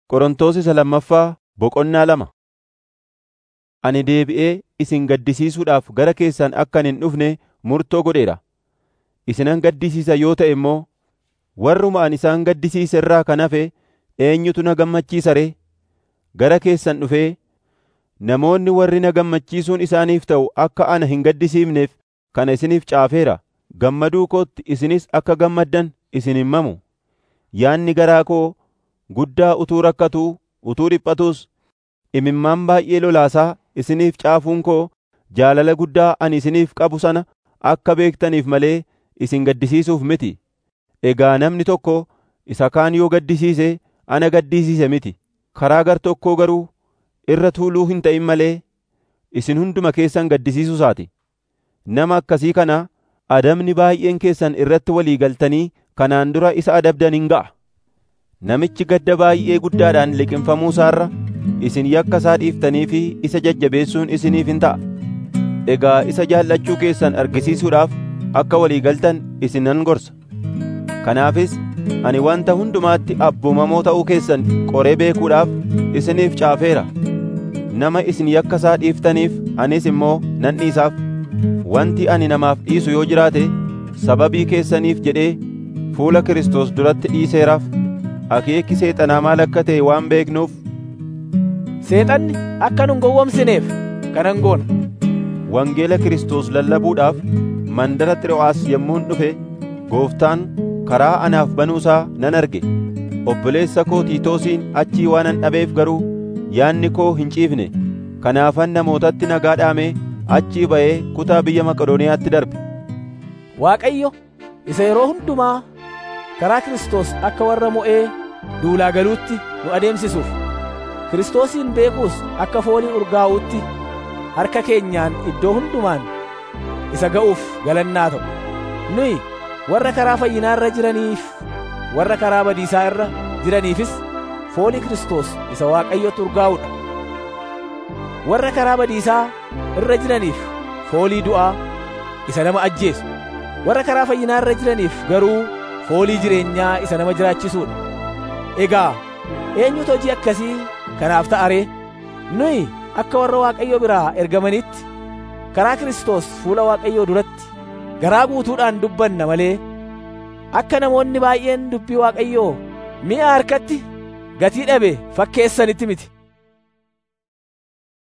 Qorontos isa lammaffaa boqonnaa lama. Ani deebi'ee isin gaddisiisuudhaaf gara keessan akkan hin dhufne murtoo godheera. Isinan gaddisiisa yoo ta'e immoo warruma ani isaan gaddisiise irraa kan hafe eenyutu na gammachiisa ree? Gara keessan dhufee namoonni warri na gammachiisuun isaaniif ta'u akka ana hin gaddisiifneef kana isiniif caafeera. Gammaduu kootti isinis akka gammaddan isin hin mamu. Yaadni garaa koo guddaa utuu rakkatuu utuu dhiphatuus imimmaan baay'ee lolaasaa isiniif caafuun koo jaalala guddaa ani isiniif qabu sana akka beektaniif malee isin gaddisiisuuf miti. Egaa namni tokko isa kaan yoo gaddisiise ana gaddisiise miti. Karaa gartokkoo garuu irra tuuluu hin ta'in malee isin hunduma keessan gaddisiisuusaati. Nama akkasii kana adabni baay'een keessan irratti walii galtanii kanaan dura isa adabdan hin ga'a. Namichi gadda baay'ee guddaadhaan liqimfamuu isaarra isin yakka isaa dhiiftanii fi isa jajjabeessuun isiniif hin ta'a. Egaa isa jaallachuu keessan argisiisuudhaaf akka walii galtan isin nan gorsa. Kanaafis ani wanta hundumaatti abboomamoo ta'uu keessan qoree beekuudhaaf isiniif caafeera. Nama isin yakka isaa dhiiftaniif anis immoo nan dhiisaaf. Wanti ani namaaf dhiisu yoo jiraate sababii keessaniif jedhee fuula Kiristoos duratti dhiiseeraaf. Akeekki seexanaa maal akka ta'e waan beeknuuf Seexanni akka nun gowwomsineef kanan goona. wangeela Kiristoos lallabuudhaaf mandara Xiroo'aas yommuun dhufe gooftaan karaa anaaf banuusaa nan arge. Obboleessa koo Tiitoosiin achii waanan dhabeef garuu yaadni koo hin ciifne. Kanaafan namootatti nagaa dhaamee achii ba'ee kutaa biyya Maqedooniyaatti darbe. Waaqayyo isa yeroo hundumaa karaa Kiristoos akka warra mo'ee duulaa galuutti nu adeemsisuuf Kiristoosiin beekuus akka foolii urgaa'uutti harka keenyaan iddoo hundumaan isa ga'uuf galannaa ta'u. Nuyi warra karaa fayyinaa irra jiraniif warra karaa badiisaa irra jiraniifis foolii Kiristoos isa Waaqayyotti urgaa'uudha. Warra karaa badiisaa irra jiraniif foolii du'aa isa nama ajjeesu. Warra karaa fayyinaa irra jiraniif garuu foolii jireenyaa isa nama jiraachisuudha. Egaa eenyutu hojii akkasii kanaaf ta'a ree? Nuyi akka warra Waaqayyo biraa ergamanitti karaa Kiristoos fuula Waaqayyoo duratti garaa guutuudhaan dubbanna malee akka namoonni baay'een dubbii Waaqayyoo mi'a harkatti gatii dhabe fakkeessanitti miti.